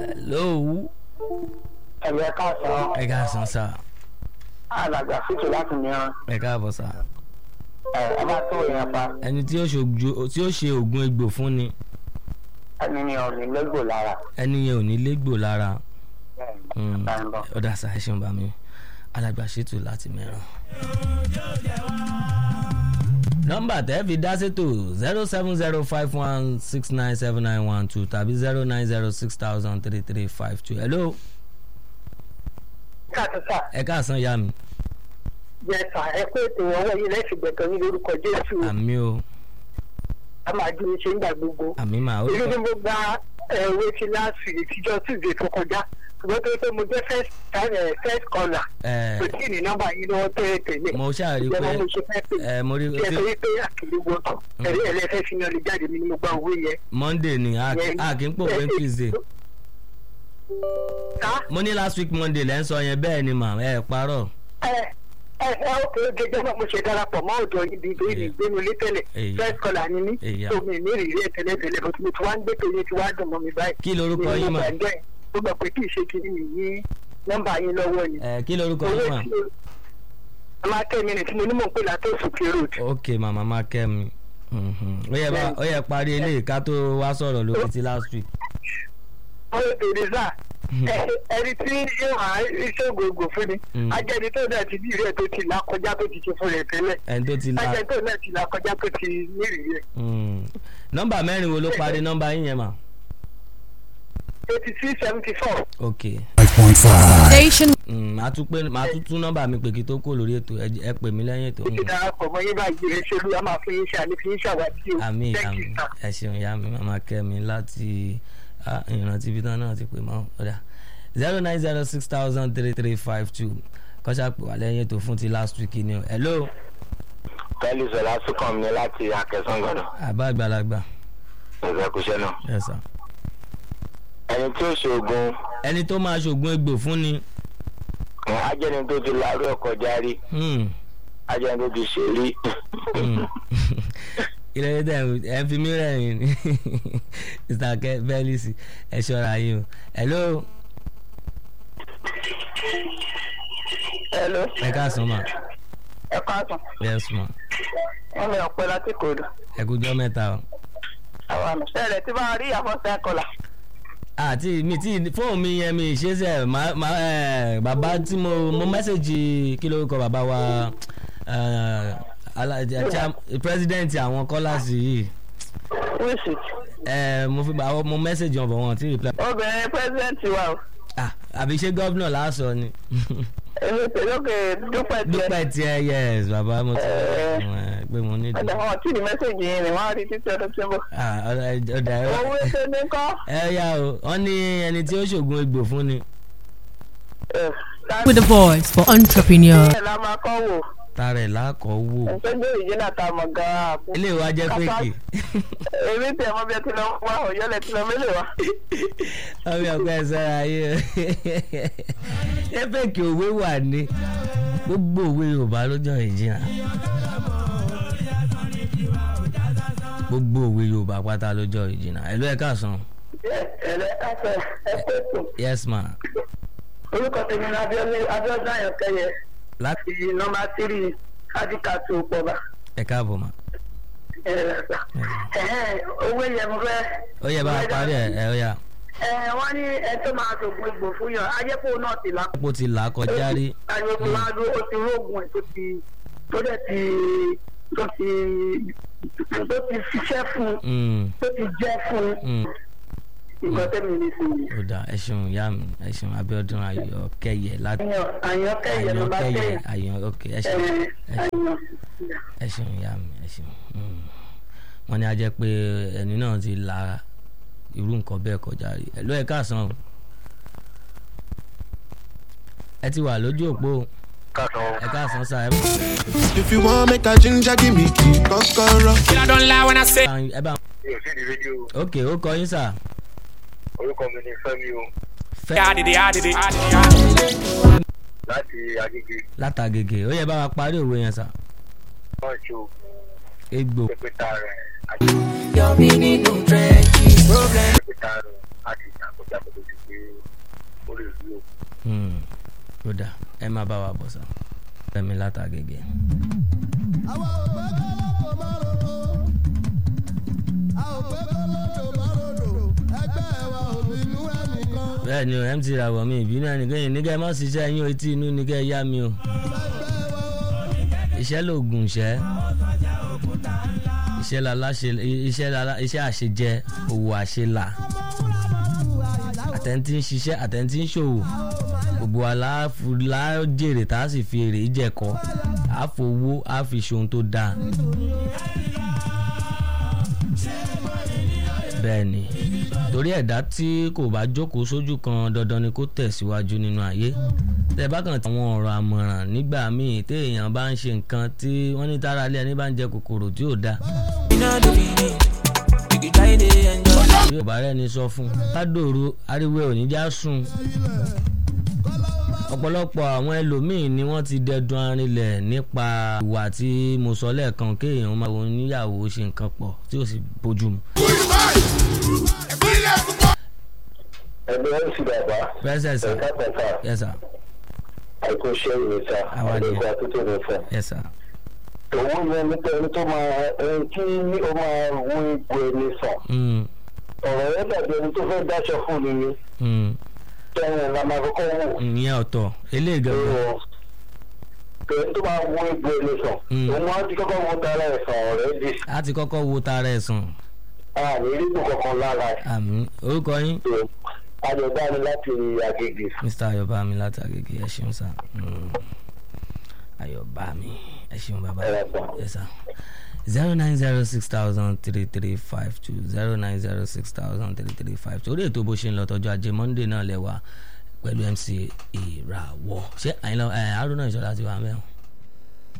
hello ẹ̀rọ káàsán ẹ káàsán sá alàgbà fìtò láti mìíràn ẹ káàbọ̀ sá ẹ ẹ bá tó èèyàn pa ẹni tí ó ṣe ògùn- tí ó ṣe oògùn egbò fún ni ẹni ni ọ̀rìn lẹ́gbò lára. ẹni yẹn ò ní légbò lára Mm, Báyìí bọ̀. ó dà sá ẹ ṣeun bá mi alàgbà ṣètò láti mẹ́ràn. nọ́mbà tẹ́ fi dá sétò zero seven zero five one six nine seven nine one two tàbí zero nine zero six thousand three three five two hello káàtúntà ẹ káàsán yá mi yẹsà ẹ pé ètò ọwọ́ yìí lẹ́sìn gbẹ̀tọ̀ ní lórúkọ jésù àmì o a máa dúró ṣe nígbà gbogbo. àmì mà ó èyí ni mo gba ẹ̀wé ti láti ìtijọ́ tuesday tó kọjá ṣùgbọ́n tó pé mo jẹ́ first time eh, first caller ẹ kò tí ì ní nọ́mbà yìí lọ́wọ́ tẹ́lẹ̀ tẹ́lẹ̀. mo ṣàrí ìjọba pé mo ṣe fẹ́ pè ẹ mo rí kí ẹ sọ wípé àkìlẹ̀ wọ́tọ̀ ẹ̀rí ẹlẹ́fẹ́ fi yan lè jáde mi ni mo gba owó yẹn. monday ni a a kì í pò pé tuesday ká mo ní last week monday lẹ́ ń sọ yẹn bẹ́ẹ̀ ni mà ẹ parọ́ ẹ ẹ ẹ ó kéré gẹ́gẹ́ bá mo ṣe darapọ̀ mọ́ ọ̀dọ̀ ibi ìgbé mi gbénu lé tẹ́lẹ̀ Èyí. first caller ni mí Èyí. tó mi ní ìrírí ẹ̀ tẹ́lẹ̀ tẹ́lẹ̀ bó ti mo ti wá ń gbé tó yẹn ti wá dùn mọ́ mi báyìí. kí lorúkọ Ni yín mo mà gbàgbé ẹ̀. ó gbà pé kì í ṣe kiri mi ní nọ́mbà yín lọ́wọ́ ni. ẹ kí lorúkọ owó yín mà tí o máa tẹ́ mi ní tí mo ní mò ń pè látó sùkè road. ok màmá má kẹ́ mi Mhm. ó yẹ bá- ó yẹ parí eléyìí ká tó wá sọ̀rọ̀ lórí ti last week wọ́n lè bèrè sá ẹni tí yóò há iṣẹ́ ògògò fún ni Mm. ajẹ́ni tó náà ti ní ìrírí ẹ̀ tó ti là kọjá tó ti ṣe fún rẹ̀ tẹ́lẹ̀ ẹni tó ti la ajẹ́ni tó náà ti là kọjá tó ti ní ìrírí ẹ̀. Mm. nọ́mbà mẹ́rin wo ló parí nọ́mbà yín yẹn mà eighty six seventy four. ok Station Mm, màá tún pé màá tún tún nọ́mbà mi pè kí tó kó lórí ètò ẹ j- ẹ pè mí lẹ́yìn ètò ti darapọ̀ mọ́ yín báyìí ẹ ṣe olúwa máa fi yín ṣe àní fi yín ṣàwátì o. àmì Thank àmì you, sir. ẹ ṣeun ìyá mi màmá kẹ́mi láti ah, ìrántí ibi tán náà ti pè mọ́ ọ̀dà zero nine zero six thousand three three five two kọ́ṣà pè wá lẹ́yìn ètò fún ti last week ni o hello pẹ̀lú sọlá sùkàn mi láti akẹ́sán gbọ́dọ̀ àbá àgbàlagbà ìfẹ́kùṣẹ́ náà. yes sir. ẹni tí ó ṣe oògùn ẹni tó máa ṣògùn egbò fún ni ẹ̀, ajẹ́ni tó ti larú ẹ̀ kọjá rí hmm, ajẹ́ni tó ti ṣe rí. hmm. ilé tẹ̀ ẹ̀ ń fi mí rẹ̀yìn ni mr Ke- felix ẹ ṣọ́ra yín o hello hello ẹ káàsán ma ẹ káàtó yes ma wọn lè ọpẹ láti kòdù ẹ kújọ́ mẹ́ta o. àwọn àmì ṣẹlẹ tí bá rí àfọsẹ kọlà. àti mi tí fóònù mi yẹn mi ṣe sẹ ma ma ẹ bàbá tí mo mo mẹ́sẹ̀gì kí ló kọ bàbá wa ẹ alájà cham- president àwọn kọ́làsì yìí wíṣì ẹ mo fi bá mo mẹ́sẹ̀gì wọn bọ̀ wọn tí reply. obìnrin pẹ́sidẹ́ǹtì wa o ah àbí ṣé gọ́vnà láàṣọ ni èmi pèlókè dúpẹ́ tiẹ̀ dúpẹ́ tiẹ̀ yes bàbá mo ti Eh. ẹ pé mo ní ìdí. ẹ̀dá wọn tí ní mẹ́sẹ̀gì yìí ni wọ́n á rí títí ọdún tí ń bọ̀. ah ọ̀dà ọ̀dà ẹ owó ètò ní kọ́ ẹ yá o wọ́n ní ẹni tí ó ṣògùn egbò fún ni with a voice for entrepreneurs. ẹ̀ la máa kọ́ wò tara ẹ̀ lákọ̀ọ́ wò ẹ̀sọ́jọ́ ìjìnlẹ̀ ta mọ̀ gan-an àbú. ilé ìwà jẹ́ pékè. èmi tẹ̀ mọ́ bí ẹ ti lọ wá ọ̀yọ́lẹ̀ ti lọ mélòó wa. ọmọ ọgbẹ sára yé ẹfẹkì òwe wà ní gbogbo òwe yorùbá lọ́jọ́ ìjìnà gbogbo òwe yorùbá pátá lọ́jọ́ ìjìnà ẹlò ẹ káàsán ẹ̀rẹ́ káfẹ́ ẹ pé tó. yes ma orúkọ tèmi ní abiodun ayọ̀kẹ́yẹ láti ti nọmba tírì adikatu pọba. ẹ káàbọ̀ ma owó yẹn mo fẹ́. ó yẹ bá a parí ẹ ẹ ó yà ẹ wọ́n ní ẹ tó máa sògùn egbò fún yàn ajẹ́pọ̀ náà ti là. pópó ti là á kọjá rí ayọ̀kọ̀ máa dún ó ti rógùn ẹ̀ tó ti tó dẹ̀ ti tó ti tó ti ṣiṣẹ́ fún Mm, tó ti jẹ́ fún mm. nǹkan tẹ́mi ní sí i. ó dà ẹ ṣeun ìyá mi ẹ ṣeun Abíọ́dún Ayọ̀kẹ́yẹ láti àyànkẹ́yẹ ló bá Ayọ̀kẹ́yẹ tẹ̀yẹ. Ayọ̀ ok ẹ ṣeun ẹ ṣeun. ẹ ṣeun ìyá mi ẹ ṣeun Mm. wọ́n ní a jẹ́ pé ẹni náà ti la irú nǹkan bẹ́ẹ̀ kọjá rí ẹ ló ẹ káàsán o ẹ ti wà lójú òpó o. ẹ káàsán sáà ẹ bá If you want make a ginger, give me key, kokoro. I don't lie when I say ẹ bá mi ò sí di rédíò ok ó kọ yín sà orúkọ mi ní fẹ́mi o fẹ́ I did it, I did it, I did it, I did it. láti agége látàgègè ó yẹ bá wa parí òwe yẹn sà wọ́n ṣe oògùn egbò pépétà rẹ̀ àti pépétà rẹ̀ àti ìjàkọjá kó tó ti pé máa bá wa bọ̀ sá fẹ́mi látàgègè. bẹ́ẹ̀ ni o mt rawọ mi ìbínú ẹnìkan yìí nígẹ̀ má ṣiṣẹ́ yín o etí inú nígẹ̀ yá mi o iṣẹ́ lògùn iṣẹ́ iṣẹ́ lala ṣe iṣẹ́ lala iṣẹ́ àṣejẹ òwò àṣelà àtẹ̀ntì ń ṣiṣẹ́ àtẹ̀ntì ń ṣòwò gbogbo alájèrè tá a sì fi èrè jẹ̀kọ́ a fowó a fi ṣohun tó dáa bẹ́ẹ̀ ni torí ẹ̀dá tí kò bá jókòó sójú kan dandan ni kó tẹ̀síwájú nínú ayé tẹ bá kàn àwọn ọ̀rọ̀ àmọ̀ràn nígbà míì téèyàn bá ń ṣe nǹkan tí wọ́n ní tára ilé ẹni bá ń jẹ kòkòrò tí ò dáa. bí ò bá rẹ́ni sọ fún un ládòrò ariwo ẹ̀ ò ní já sùn ọ̀pọ̀lọpọ̀ àwọn ẹlòmíín ni wọ́n ti dẹdun arinlẹ̀ nípa ìwà tí mo sọ lẹ́ẹ̀kan kéèyàn máa wọ níyàwó ṣe nǹkan pọ̀ tí ò sì bójú mu. ẹgbẹ́ ń fi bàbá Present, sir. ẹ̀ka pẹ̀ka yes sir àìkú ṣe ìrètà Àwa ni. àdéhùn àtúntò rẹ̀ fẹ́. yes sir òun yẹn nípa ẹni tó máa ẹni tí ó máa wú ipò ẹni sàn mm, ọ̀rọ̀ yẹn dàbí ẹni tó fẹ́ dáṣọ fún ni ni mm, tẹ́yìn la máa kọ́kọ́ wò. ìyẹn ọ̀tọ̀ eléyìí gangan ẹni tó máa wú ipò ẹni sàn Mm. òun á ti kọ́kọ́ wọ tara ẹ̀ sàn ọ̀rẹ́ di a ti kọ́kọ́ wo tara ẹ̀ sàn àmì rígbò kankan lára ẹ̀ àmì orúkọ yín tó àjọ̀dá ni láti àgègè. mr ayọ̀bámi láti àgègè ẹ ṣeun sá Mm. ayọ̀bámi ẹ ṣeun bàbá Ẹ sà. ẹ sá zero nine zero six thousand three three five two zero nine zero six thousand three three five two orí ètò bó ṣe ń lọ tọjọ́ ajé monday náà lẹ́wà pẹ̀lú mc ìràwọ̀ ṣé àyìnlá ẹ̀ haruna ìṣọ̀lá ti wà mẹ́wọ̀n.